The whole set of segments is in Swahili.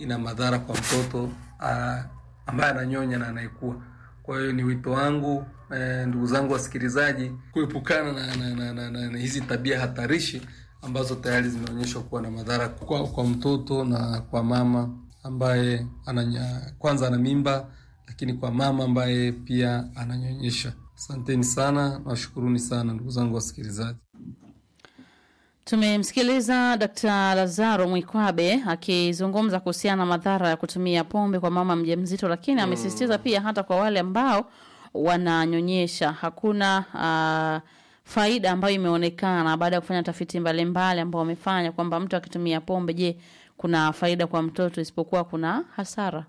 ina madhara kwa mtoto ah, ambaye ananyonya na anayekua. Kwa hiyo ni wito wangu eh, ndugu zangu wasikilizaji, kuepukana na, na, na, na, na, na hizi tabia hatarishi ambazo tayari zimeonyeshwa kuwa na madhara kwa, kwa mtoto na kwa mama ambaye ananya, kwanza ana mimba, lakini kwa mama ambaye pia ananyonyesha. Asanteni sana, nawashukuruni sana ndugu zangu wasikilizaji. Tumemsikiliza Dkt. Lazaro Mwikwabe akizungumza kuhusiana na madhara ya kutumia pombe kwa mama mjamzito, lakini amesisitiza pia hata kwa wale ambao wananyonyesha hakuna uh, faida ambayo imeonekana baada ya kufanya tafiti mbalimbali ambao wamefanya kwamba mtu akitumia pombe, je, kuna faida kwa mtoto isipokuwa kuna hasara.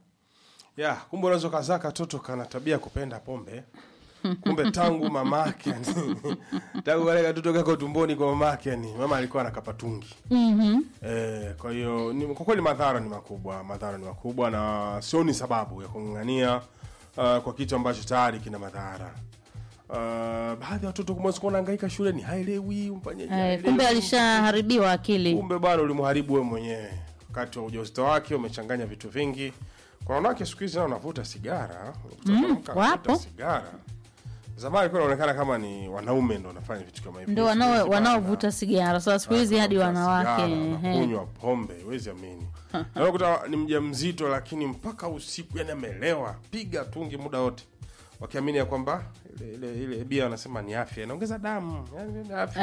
ya kumbe unaweza ukazaa katoto kana tabia ya kupenda pombe kumbe tangu mamake yani, tangu kale katoto kako tumboni kwa mamake yani mama alikuwa anakapatungi mm-hmm. Eh, kwa hiyo ni- kwa kweli madhara ni makubwa, madhara ni makubwa na sioni sababu ya kung'ang'ania uh, kwa kitu ambacho tayari kina madhara. Uh, baadhi ya watoto kumwezi kuwa nahangaika shuleni haelewi umfanyeje, Eh, haelewi. kumbe alishaharibiwa akili. kumbe bado ulimharibu wewe mwenyewe wakati wa ujauzito wake, umechanganya vitu vingi. Kwa wanawake siku hizi nao wanavuta sigara, unakuta mwanamke anavuta wapo. sigara. Zamani ilikuwa inaonekana kama ni wanaume ndo wanafanya vitu kama hivyo. Ndo Siku hizi wanao bana- wanaovuta sigara sasa, siku hizi hadi wanawake ehe. kunywa pombe huwezi amini Na unakuta ni mja mzito lakini mpaka usiku yani amelewa piga tungi muda wote wakiamini ya kwamba ile ile ile bia wanasema ni afya inaongeza damu yani ni afya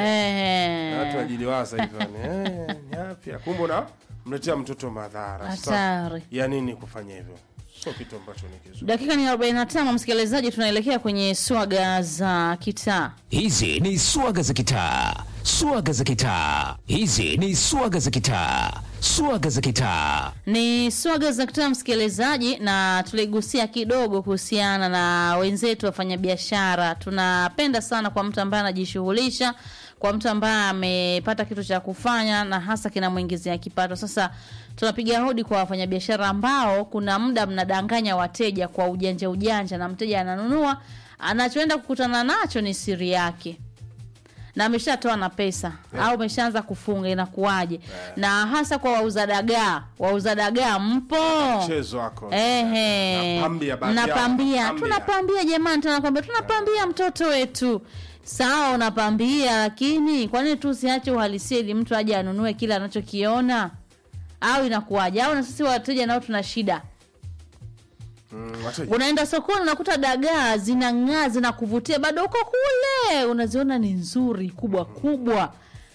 Na watu Eh, wajiliwaza hivyo yani eh, ni afya kumbe na mletea mtoto madhara Sasa, hatari. ya nini kufanya hivyo sio kitu ambacho ni kizuri Dakika ni 45, msikilizaji, tunaelekea kwenye swaga za kitaa. Hizi ni swaga za kitaa, swaga za kitaa. Hizi ni swaga za kitaa, swaga za kitaa. Ni swaga za kitaa, msikilizaji, na tuligusia kidogo kuhusiana na wenzetu wafanyabiashara. Tunapenda sana kwa mtu ambaye anajishughulisha, kwa mtu ambaye amepata kitu cha kufanya na hasa kinamwingizia kipato. Sasa tunapiga hodi kwa wafanyabiashara ambao kuna muda mnadanganya wateja kwa ujanja ujanja, na mteja ananunua, anachoenda kukutana nacho ni siri yake na ameshatoa na pesa au ameshaanza kufunga, inakuwaje? Na hasa kwa wauza dagaa, wauza dagaa mpo mchezo wako Ehe, Napambia baadhi yao, mnapambia, napambia. tunapambia jamani, tunakwambia tunapambia mtoto wetu. Sawa, unapambia, lakini kwa nini tu usiache uhalisia ili mtu aje anunue kile anachokiona? Au inakuwaje? Au na sisi wateja nao tuna shida. Mm, wateja. Unaenda sokoni unakuta dagaa zinang'aa zinakuvutia, bado uko kule unaziona ni nzuri kubwa kubwa.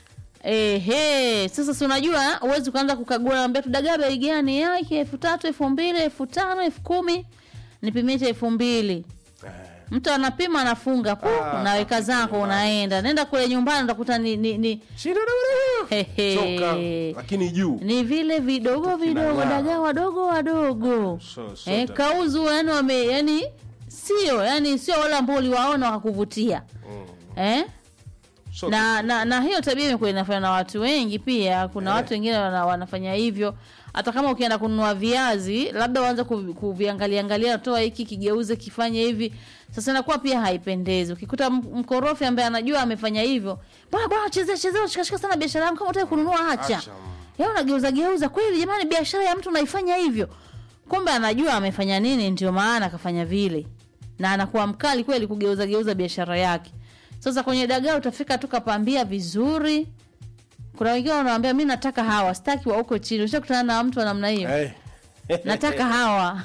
Ehe, sasa si unajua huwezi kuanza kukagua, naambia tu dagaa bei gani? Yake elfu tatu elfu mbili elfu tano elfu kumi nipimie cha elfu mbili Mtu anapima anafunga pu, Ah, unaweka zako unaenda, nenda kule nyumbani utakuta ni, ni, ni, Shida na wewe. Hehe. Choka, lakini juu ni vile vidogo vidogo kinang'aa. dagaa wadogo wadogo So- so eh, ta- kauzu yani wame yani sio yani sio wale ambao uliwaona wakakuvutia eh? so- na, na na hiyo tabia imekuwa inafanywa na watu wengi pia kuna watu wengine wana, wanafanya hivyo hata kama ukienda kununua viazi labda uanze kuvi- kuviangalia angalia toa hiki kigeuze kifanye hivi sasa inakuwa pia haipendezi ukikuta m- mkorofi ambaye anajua amefanya hivyo bwana bwana chezea chezea shikashika sana biashara yangu kama utaki kununua acha Acha, mm. yeye unageuza geuza kweli jamani biashara ya mtu unaifanya hivyo kumbe anajua amefanya nini ndio maana akafanya vile na anakuwa mkali kweli kugeuza geuza biashara yake sasa kwenye dagaa utafika tu kapambia vizuri kuna wengine wanawambia mi nataka hawa sitaki wa huko chini ushakutana na mtu wa namna hiyo Eh. nataka hawa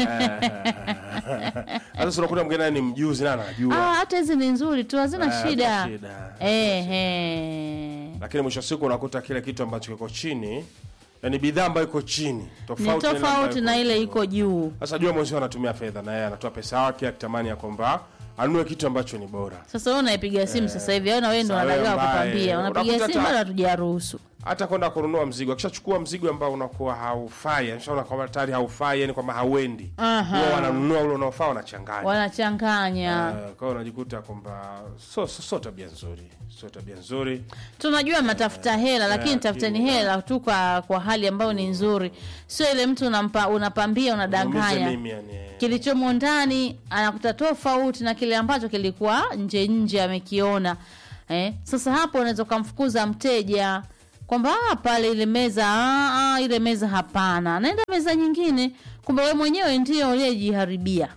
hata si unakuta mgeni ni mjuzi na Ah, anajua hata hizi ni nzuri tu hazina Eh, shida hazina shida. Ehe. lakini mwisho wa siku unakuta kile kitu ambacho kiko chini yani bidhaa ambayo iko chini ni tofauti na ile tofauti ambayo na ile juu. iko juu sasa jua mwenzio anatumia fedha na yeye anatoa pesa yake akitamani ya kwamba anunue kitu ambacho ni bora sasa wewe unaipiga simu sasa hivi au na wewe ndo Sasa wewe unadagaa ambaye kupambia unapiga unakuta simu hata- bado hatujaruhusu hata kwenda kununua mzigo akishachukua mzigo ambao unakuwa haufai ameshaona kwamba tayari haufai yani kwamba hauendi Aha. huwa wananunua ule unaofaa wanachanganya wanachanganya Eh, kwa hiyo unajikuta kwamba so, so, so tabia nzuri sio tabia nzuri tunajua mnatafuta hela lakini eh, tafuteni lakini- hela tu kwa, kwa hali ambayo ni nzuri sio ile mtu unampa, unapambia Niumize unadanganya mimi yani kilichomo ndani anakuta tofauti na kile ambacho kilikuwa nje nje amekiona eh? sasa hapo unaweza ukamfukuza mteja kwamba "Ah, pale ile meza ah, ah, ile meza hapana naenda meza nyingine kumbe we mwenyewe ndio uliyejiharibia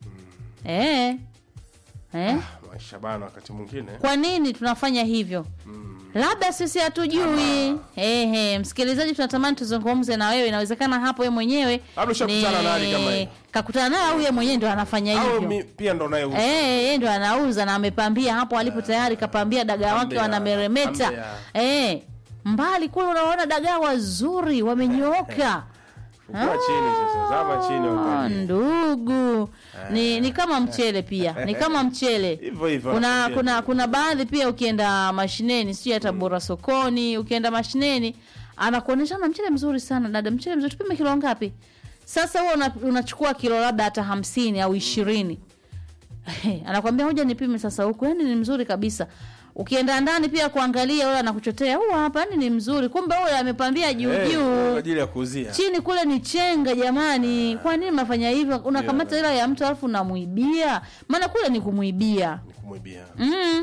eh. Eh. maisha bana wakati mwingine kwa nini tunafanya hivyo labda sisi hatujui ehe msikilizaji tunatamani tuzungumze na wewe inawezekana hapo wewe mwenyewe Labda ushakutana na hali kama hiyo. kakutana naye au yeye mwenyewe ndo anafanya au hivyo mi, pia ndo naye Eh, yeye ndo anauza na amepambia hapo alipo tayari kapambia dagaa wake Ambia, wanameremeta ambia. eh, mbali kule unaona dagaa wazuri wamenyooka fukua chini sasa zama chini Ah, uangalie. ndugu ni ni kama mchele pia ni kama mchele Hivyo hivyo kuna nakwambia. kuna kuna baadhi pia ukienda mashineni sio hata bora sokoni ukienda mashineni anakuonyesha na mchele mzuri sana dada mchele mzuri tupime kilo ngapi sasa huo una, unachukua kilo labda hata hamsini au ishirini anakwambia hoja nipime sasa huku yani ni mzuri kabisa ukienda ndani pia kuangalia ule anakuchotea huu hapa yani ni mzuri kumbe ule amepambia juu Eh, juu kwa ajili ya kuuzia chini kule ni chenga jamani kwa nini mnafanya hivyo unakamata hela ya mtu alafu unamwibia maana kule ni kumwibia ni kumwibia mm.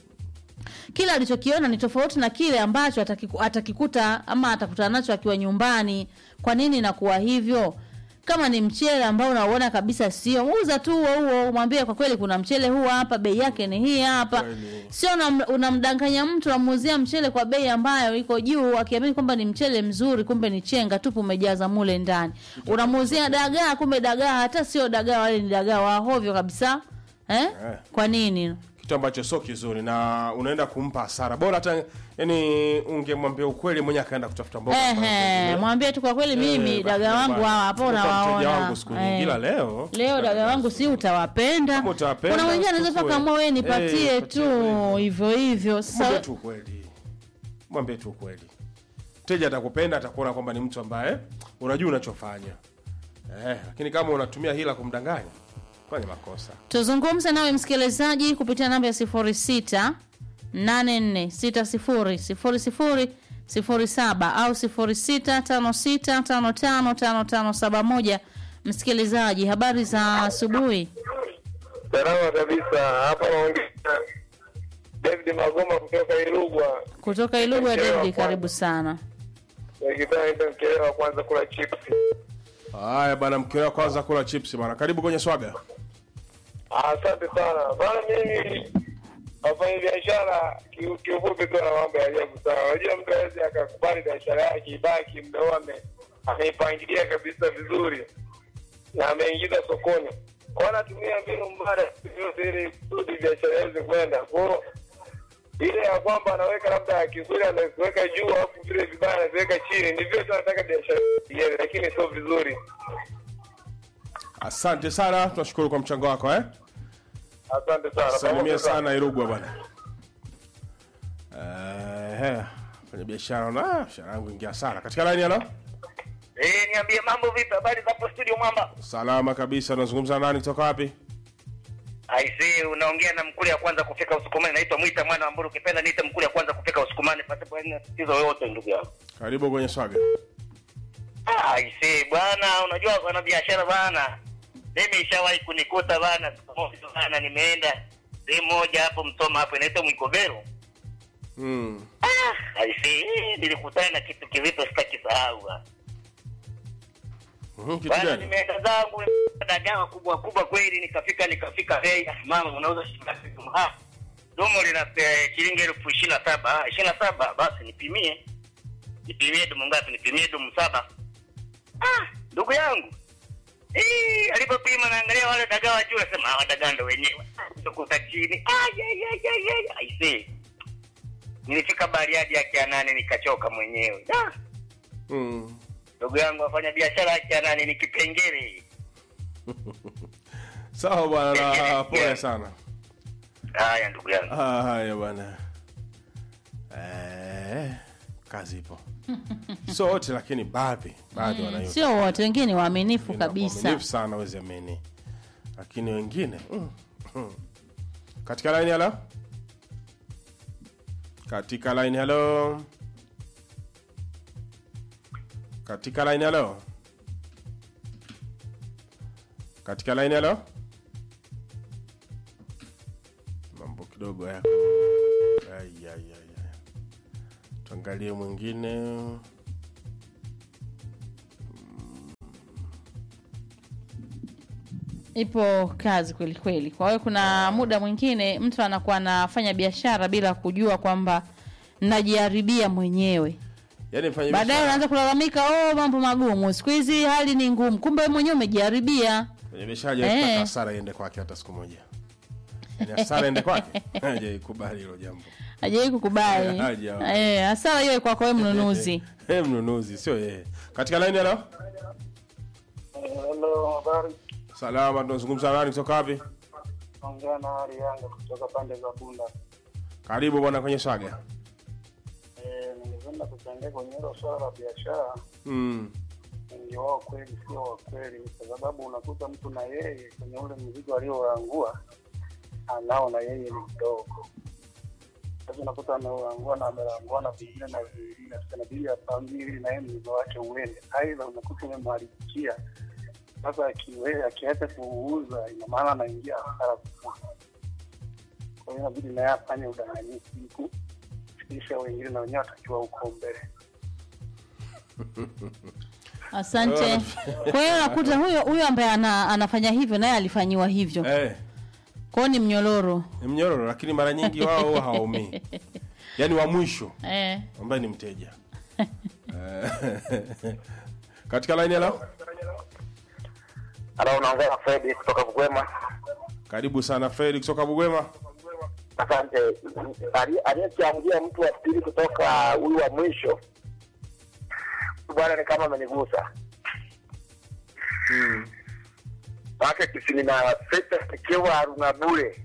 kile alichokiona ni tofauti na kile ambacho atakiku, atakikuta ama atakutana nacho akiwa nyumbani kwa nini inakuwa hivyo kama ni mchele ambao unauona kabisa sio uza tu huo huo mwambie kwa kweli kuna mchele huu hapa bei yake ni hii hapa Kweli. sio unam- unamdanganya mtu unamuuzia mchele kwa bei ambayo iko juu akiamini kwamba ni mchele mzuri kumbe ni chenga tupu umejaza mule ndani unamuuzia dagaa kumbe dagaa hata sio dagaa wale ni dagaa wahovyo kabisa eh? kwa nini kitu ambacho sio kizuri na unaenda kumpa hasara bora hata yani ungemwambia ukweli mwenye akaenda kutafuta mboga ambazo Ehe, zingine. mwambie tu kwa kweli Eh, mimi basi dagaa wangu bwana. hawa hapo Tumekuwa mteja unawaona wangu siku Eh. nyingi ila leo leo dagaa wangu si utawapenda Kama utawapenda, kuna wengine anaweza uchukue. paka wewe nipatie Eh, tu patie hivyo hivyo mwambie sasa tu ukweli mwambie tu ukweli mteja atakupenda atakuona kwamba ni mtu ambaye unajua unachofanya eh, lakini kama unatumia hila kumdanganya fanya makosa tuzungumze nawe msikilizaji kupitia namba ya 06 846000 07 au 0656555571 msikilizaji habari za asubuhi Salama kabisa. Hapa naongea David Magoma kutoka Ilugwa. kutoka ilugwa Mchelewa david kwanza. karibu sana Nikipenda ndio mchelewa kwanza kula chips. haya bana mkiwa kwanza kula chips bana karibu kwenye swaga Ah, Asante sana. Bana mimi wafanya biashara ki- kiufupi tu na mambo ya ajabu sana. Unajua mtu awezi akakubali biashara yake ibaki muda huo ame ameipangilia kabisa vizuri na ameingiza sokoni. Kwa anatumia mbinu mbaya yote ili kusudi biashara iweze kwenda. Kwa hiyo ile ya kwamba anaweka labda kizuri anaziweka juu alafu vile vibaya anaziweka chini, ndivyo tu anataka biashara iende, lakini sio vizuri. asante sana tunashukuru kwa mchango wako eh? Asante sana. salimia Pamoja sana irugwa bwana Eh, fanya biashara na ah, biashara yangu ingia sana katika laini halo Eh, niambie mambo vipi? Habari za hapo studio Mwamba? salama kabisa unazungumza na nani kutoka wapi Aisee, unaongea na mkule ya kwanza kufika Usukumani. Naitwa Mwita mwana wa Mburu, ukipenda niite mkule ya kwanza kufika Usukumani pasipo haina tatizo yoyote ndugu yangu. karibu kwenye swaga Ah, aisee bwana, unajua wana biashara bwana. Mimi ishawahi kunikuta bwana, siku moja bwana, nimeenda sehemu moja hapo Msoma hapo inaitwa Mwikobero. mm. Ah, aisee, eh, nilikutana na kitu kizito sitaki sahau bwana. Mhm, kitu Bwana gani nimeenda zangu dagaa kubwa kubwa kweli, nikafika nikafika bei, ah, mama unauza shilingi ngapi? Ah, domo lina eh, shilingi elfu ishirini na saba. Ah, ishirini na saba basi nipimie, nipimie domo ngapi? Nipimie domo saba. Ah, ndugu yangu Eh, alipopima naangalia wale dagaa wa juu, nasema hawa dagaa ndo wenyewe. Kutokuta chini. Ah, ya ya ya ya. ya. Aisee. Nilifika Bariadi yake ya nane nikachoka mwenyewe. Ah, mm. ndugu yangu wafanya biashara yake ya nane ni kipengele. sawa bwana na pole sana Haya ndugu yangu. Ah, haya bwana eh, kazi ipo sio wote lakini baadhi baadhi wanayo sio wote wengine ni waaminifu Wengine kabisa waaminifu sana wezi amini lakini wengine mm, mm. katika laini halo katika laini halo katika laini halo katika laini halo mambo kidogo yako Ai, ai, ai, ai. angalie mwingine ipo kazi kweli kweli. Kwa hiyo kuna muda mwingine mtu anakuwa anafanya biashara bila kujua kwamba najiharibia mwenyewe. yaani mfanya Baadaye biashara unaanza kulalamika, oh, mambo magumu siku hizi, hali ni ngumu, kumbe wewe mwenyewe umejiharibia. mfanya biashara hajawahi Eh. kutaka hasara iende kwake hata siku moja yaani hasara iende kwake hajaikubali hilo jambo Hajawahi kukubali Hajawahi. eh, hasara hiyo kwako wewe mnunuzi. Eh, mnunuzi sio yeye katika laini halo Hello, habari. salama tunazungumza nani kutoka wapi Ongea na hali yangu kutoka pande za Bunda. karibu bwana kwenye swaga Eh, ningependa kuchangia kwenye hilo swala la biashara. mm. Wengi wao kweli sio wa kweli, kwa sababu unakuta mtu na yeye kwenye ule mzigo alioangua anao na yeye ni mdogo. Sasa unakuta ameangua na amelangua na vingine na vingine, sasa inabidi apangie ili na yeye mzigo wake uende. Aidha unakuta umemharibikia sasa, akiwe akiacha kuuza, ina maana anaingia hasara kubwa. Kwa hiyo inabidi naye afanye udanganyifu ili kufikisha wengine na wenyewe watakiwa huko mbele. Asante. Kwa hiyo nakuta huyo huyo ambaye ana, anafanya hivyo naye alifanyiwa hivyo. eh, Kwa hiyo ni mnyororo. ni mnyororo lakini mara nyingi wao huwa hawaumii yaani wa mwisho Eh. ambaye ni mteja Eh, katika laini halo Halo, unaongea na Fredi kutoka Bugwema. karibu sana fredi kutoka bugwema Asante. Ali- Aliyechangia mtu wa pili kutoka huyu wa mwisho huyu bwana ni kama amenigusa mm. maake tisini na sita ikiwa haruna bure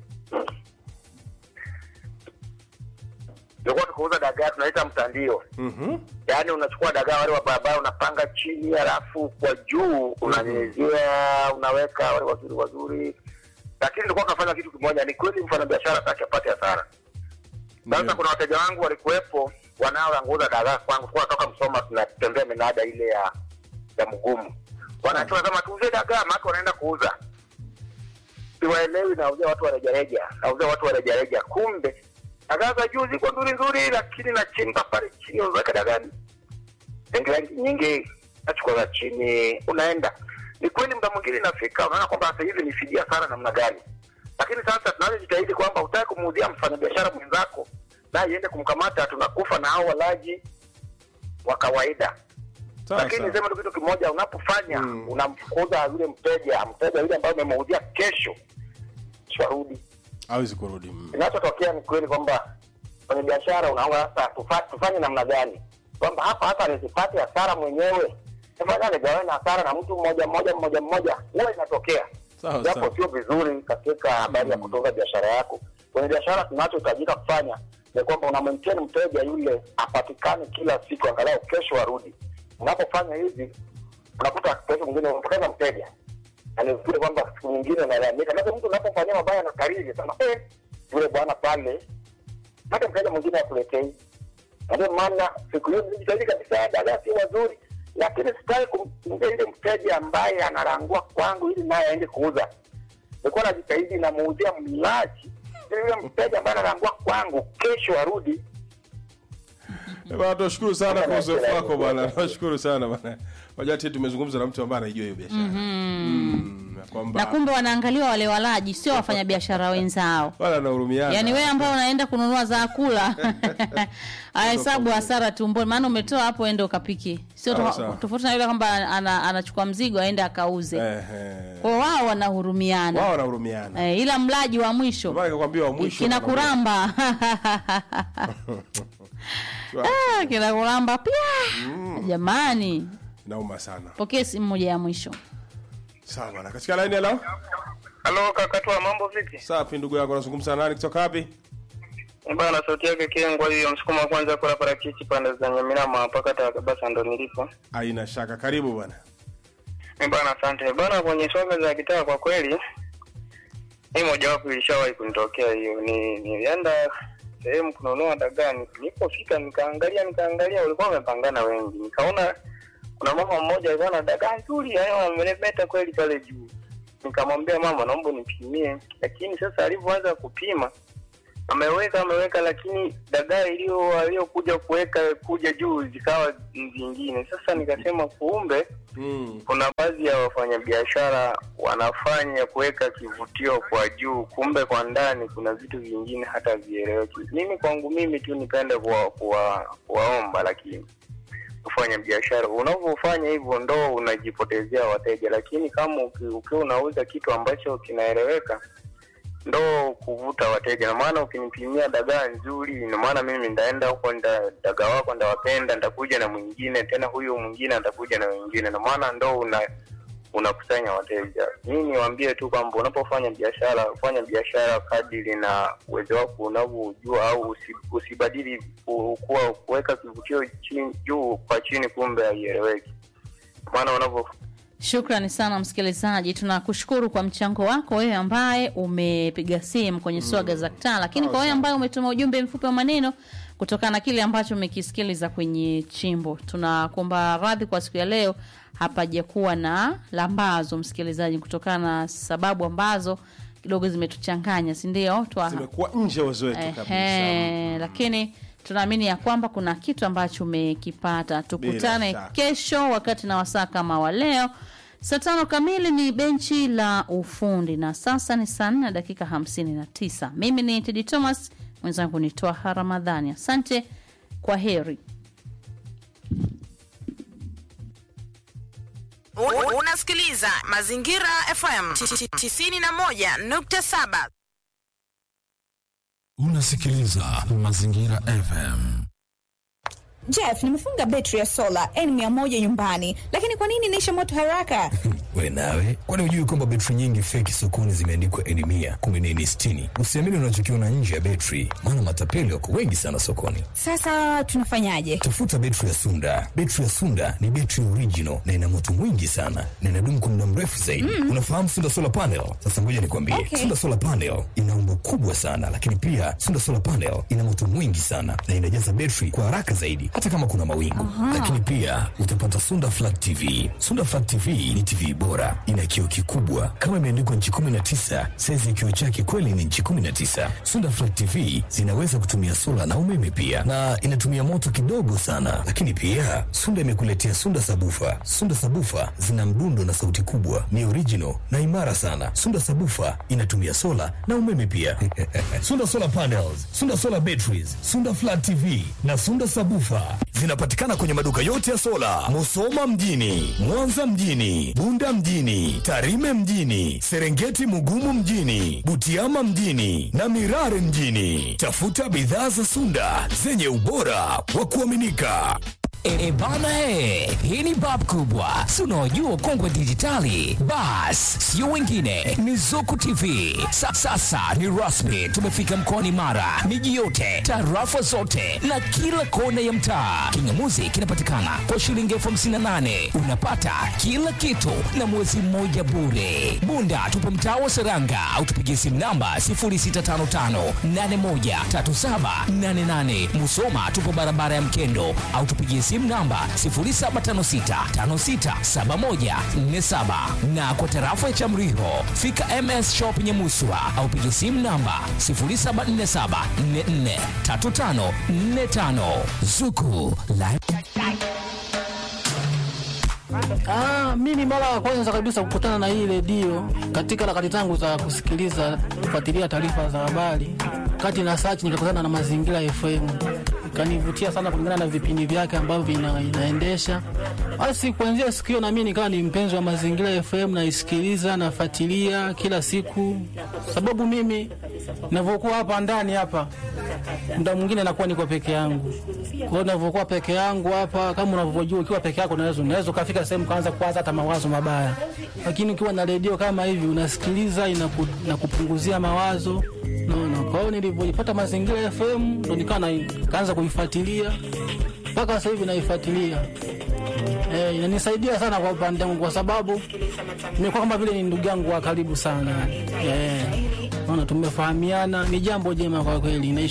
tulikuwa tukuuza dagaa tunaita mtandio mm-hmm. yaani unachukua dagaa wale wa barabara unapanga chini halafu kwa juu unanyezea unaweka wale wazuri wazuri lakini tulikuwa tunafanya kitu kimoja ni kweli mfanyabiashara taki apate hasara sasa Ndio. kuna wateja wangu walikuwepo wanaoanguza dagaa kwangu kuwa toka msoma tunatembea minada ile ya ya mgumu wanachua kama tuuze dagaa maake wanaenda kuuza siwaelewi nauzia watu wa rejareja nauzia watu wa rejareja kumbe dagaa za juu ziko nzuri nzuri lakini nachimba pale chini unaweka dagaa nyingi nyingi nyingi nachukua za chini unaenda ni kweli muda mwingine inafika unaona kwamba sasa hivi ni fidia sana namna gani lakini sasa tunazojitahidi kwamba utaki kumuuzia mfanyabiashara mwenzako naye iende kumkamata tunakufa na hao walaji wa kawaida Sawa, lakini sawa. niseme tu kitu kimoja unapofanya Mm. unamfukuza yule mteja mteja yule ambaye umemuuzia kesho swarudi hawezi kurudi mm. kinachotokea ni kweli kwamba kwenye biashara unaona sasa tufa- tufanye namna gani kwamba hapa hata nisipate hasara mwenyewe fanya nigawane hasara na mtu mmoja mmoja mmoja mmoja huwa inatokea Sawa, japo sawa. sio vizuri katika habari ya kutunza biashara yako kwenye biashara tunachohitajika kufanya ni kwamba una maintain mteja yule apatikane kila siku angalau kesho arudi unapofanya hivi unakuta kesho mwingine unapoteza mteja na ni vizuri kwamba siku nyingine unalalamika sasa mtu unapofanyia mabaya na kariri sana eh, yule bwana pale hata mteja mwingine akuletei Na ndio maana siku hiyo nilijitahidi kabisa dagaa sio wazuri lakini sitaki kumtungia yule mteja ambaye analangua kwangu ili naye aende kuuza nilikuwa najitahidi namuuzia mlaji ili yule mteja ambaye analangua kwangu kesho arudi Eh, bwana tunashukuru sana kwa uzoefu wako bwana tunashukuru sana bwana wajua ati tumezungumza na mtu ambaye anaijua hiyo biashara mm, na kwamba Na kumbe wanaangaliwa wale walaji, sio wafanyabiashara wenzao. wala anahurumiana Yaani wewe ambao unaenda kununua za kula ahesabu hasara tumboni, maana umetoa hapo ende ukapike, sio Sawa, to- sawa. tofauti na yule kwamba ana, anachukua mzigo aende akauze. eh, eh. Kwa wao wanahurumiana wao wanahurumiana eh, ila mlaji wa mwisho Ndio maana nikakwambia wa mwisho kina wanahurumiana. kuramba Ah, kina kuramba pia jamani, nauma sana pokee simu moja ya mwisho. sawa bwana katika line hello Halo kakatwa, mambo vipi? safi ndugu yako unazungumza na nani kutoka wapi Bana, sauti yake Kengwa hiyo, msukuma wa kwanza kula parachichi pande za Nyamirama mpaka Takabasa ndo nilipo. haina shaka karibu bwana Eh, Bana, asante bana. Kwenye soga za kitaa, kwa kweli hii mojawapo ilishawahi kunitokea hiyo. Ni nilienda sehemu kununua dagaa, ni- nilipofika nikaangalia nikaangalia, walikuwa wamepangana wengi, nikaona kuna mama mmoja alikuwa na dagaa nzuri, yaani wameremeta kweli pale juu. Nikamwambia mama, naomba nipimie, lakini sasa alivyoanza kupima ameweka ameweka, lakini dagaa iliyo aliyokuja kuweka kuja juu zikawa zingine. Sasa nikasema kumbe Mm. kuna baadhi ya wafanyabiashara wanafanya kuweka kivutio kwa juu, kumbe kwa ndani kuna vitu vingine hata vieleweki. Mimi kwangu mimi tu nipende kuwa, kuwa, kuwaomba, lakini kufanya biashara unavyofanya hivyo ndo unajipotezea wateja, lakini kama uki- ukiwa unauza kitu ambacho kinaeleweka ndo kuvuta wateja. Na maana ukinipimia dagaa nzuri, ina maana mimi ndaenda huko, nda dagaa wako ndawapenda, ndakuja na mwingine tena, huyu mwingine atakuja na wengine, na maana ndo una unakusanya wateja. Mimi niwaambie tu kwamba unapofanya biashara, fanya biashara kadiri na uwezo wako unavyojua, au usi, usibadili ku- kuwa kuweka kivutio chini juu kwa chini, kumbe haieleweki. Maana unavyo Shukrani sana msikilizaji, tunakushukuru kwa mchango wako wewe ambaye umepiga simu kwenye swaga za kitaa, lakini kwa wewe ambaye umetuma ujumbe mfupi wa maneno kutokana na kile ambacho umekisikiliza kwenye chimbo, tunakuomba radhi kwa siku ya leo, hapajakuwa na lambazo msikilizaji, kutokana na sababu ambazo kidogo zimetuchanganya, si ndio? Twa- Zimekuwa nje ya uwezo wetu kabisa. Ehe, lakini tunaamini ya kwamba kuna kitu ambacho umekipata. Tukutane shaka. kesho wakati na wasaa kama wa leo saa tano kamili ni benchi la ufundi na sasa ni saa nne na dakika hamsini na tisa. Mimi ni Tedi Thomas, mwenzangu ni Twaha Ramadhani. Asante, kwa heri. Un- Unasikiliza Mazingira FM 91.7. Unasikiliza Mazingira FM. Jeff, nimefunga betri ya sola N100 nyumbani, lakini kwa nini inaisha moto haraka? We nawe, kwani hujui kwamba betri nyingi feki sokoni zimeandikwa N mia kumi na nne sitini? Usiamini unachokiona nje ya betri, maana matapeli wako wengi sana sokoni. Sasa tunafanyaje? Tafuta betri ya Sunda. Betri ya Sunda ni betri original na ina moto mwingi sana na inadumu kwa muda mrefu zaidi. Unafahamu Sunda solar panel? Sasa ngoja nikwambie, Okay. Sunda solar panel ina umbo kubwa sana, lakini pia Sunda solar panel ina moto mwingi sana na inajaza betri kwa haraka zaidi, hata kama kuna mawingu. Lakini pia utapata Sunda flat TV. Sunda flat TV ni TV bora, ina kioo kikubwa kama imeandikwa nchi 19. Saizi ya kioo chake kweli ni nchi 19. Sunda flat TV zinaweza kutumia sola na umeme pia, na inatumia moto kidogo sana. Lakini pia Sunda imekuletea Sunda sabufa. Sunda sabufa zina mdundo na sauti kubwa, ni original na imara sana. Sunda sabufa inatumia sola na umeme pia. Sunda solar panels, Sunda solar batteries, Sunda flat TV na Sunda sabufa zinapatikana kwenye maduka yote ya sola, Musoma mjini, Mwanza mjini, Bunda mjini, Tarime mjini, Serengeti Mugumu mjini, Butiama mjini na Mirare mjini. Tafuta bidhaa za Sunda zenye ubora wa kuaminika. E, bana e, hii ni bab kubwa, si unaojua kongwe dijitali. Bas, sio wengine, ni Zuku TV. Sa, sasa ni rasmi, tumefika mkoani Mara, miji yote, tarafa zote na kila kona ya mtaa. Kingamuzi kinapatikana kwa shilingi elfu hamsini na nane unapata kila kitu na mwezi mmoja bure. Bunda tupo mtaa wa Seranga au tupigie simu namba 0655813788. Musoma tupo barabara ya Mkendo au tupigie simu namba 0756567147 na kwa tarafa ya Chamriho fika MS Shop Nyamuswa au pigie simu namba 0747443545 Zuku la Ah, mimi mara ya kwanza kabisa kukutana na hii redio katika harakati zangu za kusikiliza kufuatilia taarifa za habari, kati na search nikakutana na Mazingira FM, ikanivutia sana kulingana na vipindi vyake ambavyo vina, inaendesha. Basi kuanzia siku hiyo na mimi nikawa ni mpenzi wa Mazingira FM, naisikiliza nafuatilia kila siku, sababu mimi ninavyokuwa hapa ndani hapa muda mwingine nakuwa niko peke yangu. Kwa hiyo ninavyokuwa peke yangu hapa, kama unavyojua, ukiwa peke yako unaweza unaweza ukafika sehemu kaanza kuwaza hata mawazo mabaya, lakini ukiwa na redio kama hivi unasikiliza, inaku, inakupunguzia mawazo naona. Kwa hiyo nilivyoipata Mazingira FM ndo nikawa na- kaanza kuifuatilia mpaka sasa hivi naifuatilia. Eh, inanisaidia sana kwa upande wangu kwa sababu nimekuwa kama vile ni ndugu yangu wa karibu sana. Eh, naona tumefahamiana, ni jambo jema kwa kweli. Naish